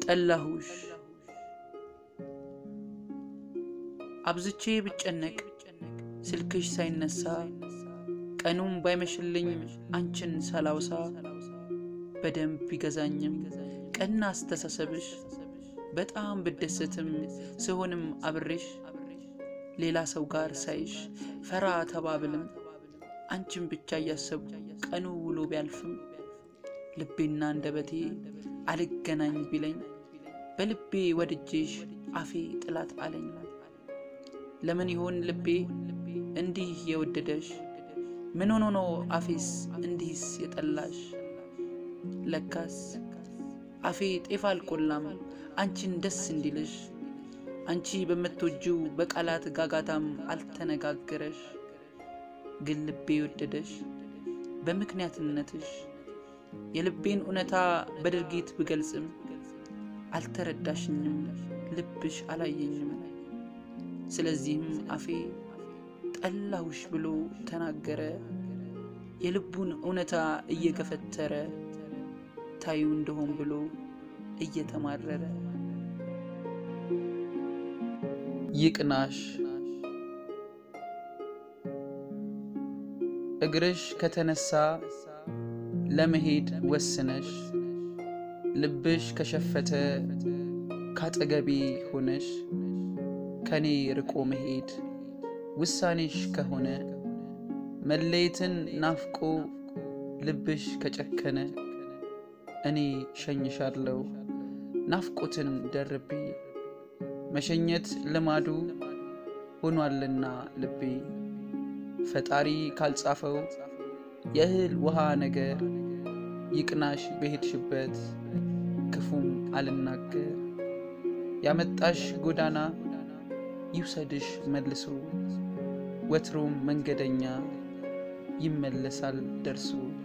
ጠላሁሽ አብዝቼ ብጨነቅ ስልክሽ ሳይነሳ ቀኑም ባይመሽልኝ አንቺን ሳላውሳ በደንብ ቢገዛኝም ቀና አስተሳሰብሽ በጣም ብደሰትም ስሆንም አብሬሽ ሌላ ሰው ጋር ሳይሽ ፈራ ተባብልም አንቺን ብቻ እያሰቡ ቀኑ ውሎ ቢያልፍም ልቤና አንደበቴ አልገናኝ ቢለኝ በልቤ ወድጄሽ አፌ ጥላት አለኝ። ለምን ይሆን ልቤ እንዲህ የወደደሽ? ምን ሆኖ ነው አፌስ እንዲህስ የጠላሽ? ለካስ አፌ ጤፍ አልቆላም አንቺን ደስ እንዲልሽ አንቺ በምትወጂው በቃላት ጋጋታም አልተነጋገረሽ። ግን ልቤ የወደደሽ በምክንያትነትሽ የልቤን እውነታ በድርጊት ብገልጽም አልተረዳሽኝም፣ ልብሽ አላየኝም። ስለዚህም አፌ ጠላሁሽ ብሎ ተናገረ፣ የልቡን እውነታ እየገፈተረ ታዩ እንደሆን ብሎ እየተማረረ። ይቅናሽ እግርሽ ከተነሳ ለመሄድ ወስነሽ ልብሽ ከሸፈተ ካጠገቤ ሆነሽ ከኔ ርቆ መሄድ ውሳኔሽ ከሆነ መለየትን ናፍቆ ልብሽ ከጨከነ እኔ ሸኝሻለሁ ናፍቆትን ደርቤ መሸኘት ልማዱ ሆኗልና ልቤ ፈጣሪ ካልጻፈው የእህል ውሃ ነገር ይቅናሽ በሄድሽበት ክፉም አልናገር ያመጣሽ ጎዳና ይውሰድሽ መልሶ ወትሮም መንገደኛ ይመለሳል ደርሶ